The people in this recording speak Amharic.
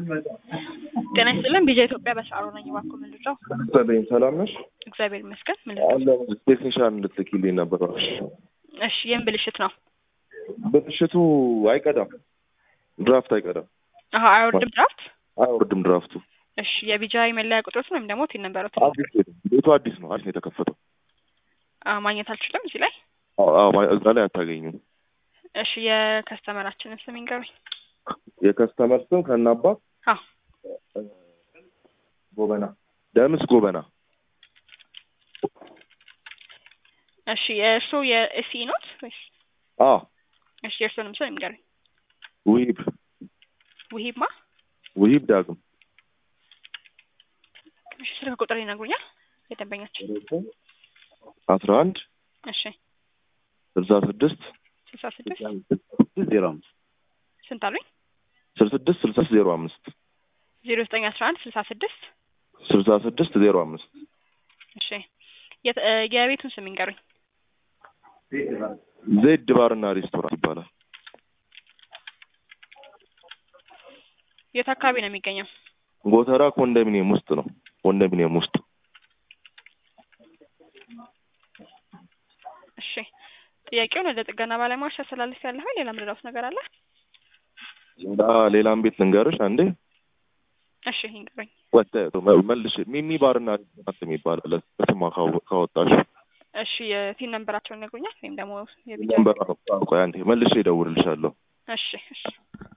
ጤና ይስጥልን ቢጃ ኢትዮጵያ በሳሮ ነኝ። እባክዎ ምን ልርዳው? ሰለኝ ሰላም ነሽ? እግዚአብሔር ይመስገን። ምን ልርዳው? አለ ቴክኒሻን እንድትልኪልኝ ነበር። እሺ የምን ብልሽት ነው? ብልሽቱ አይቀዳም፣ ድራፍት አይቀዳም፣ አሀ አይወርድም ድራፍት። አይወርድም ድራፍቱ። እሺ የቢጃ መለያ ቁጥሮት ወይም ደግሞ ቲን ነበረው አዲስ ቤት ቤቱ አዲስ ነው፣ አዲስ ነው የተከፈተው። ማግኘት አልችልም እዚህ ላይ። አዎ፣ አዎ፣ እዛ ላይ አታገኙም። እሺ የከስተመራችንን ስም ይንገሩኝ። የከስተመር ስም ከናባት አዎ ጎበና ደምስ ጎበና። እሺ የእርስዎ የኤሲ ኖት ወይስ? አ እሺ የእርስዎንም ስም ይንገሩኝ። ውሂብ ውሂብማ ውሂብ ዳግም እሺ ስልክ ቁጥር ይነግሩኛል የደንበኛችን? አስራ አንድ እሺ ስልሳ ስድስት ስልሳ ስድስት ዜሮ አምስት ስንት አሉኝ? ስልሳ ስድስት ስልሳ ዜሮ አምስት ዜሮ ዘጠኝ አስራ አንድ ስልሳ ስድስት ስልሳ ስድስት ዜሮ አምስት እሺ የት- እ የቤቱን ስም ይንገሩኝ። ዜድ ባርና ሬስቶራንት ይባላል። የት አካባቢ ነው የሚገኘው? ጎተራ ኮንዶሚኒየም ውስጥ ነው። ኮንዶሚኒየም ውስጥ እሺ ጥያቄውን ወደ ጥገና ባለሙያዎች አስተላልፍ ያለሁ ሌላ ምንድነው ነገር አለ? ሌላ ሌላም ቤት ልንገርሽ አንዴ እሺ ይንገሩኝ። ወጣ መልሽ ሚሚ ባርና ሬስቶራንት የሚባል አለ። ስማ ካወ- ካወጣሽ እሺ የቲን ነንበራቸውን ይነግሩኛል ወይም ደግሞ የቢጃ ነምበር ቆይ አንዴ መልሼ እደውልልሻለሁ። እሺ እሺ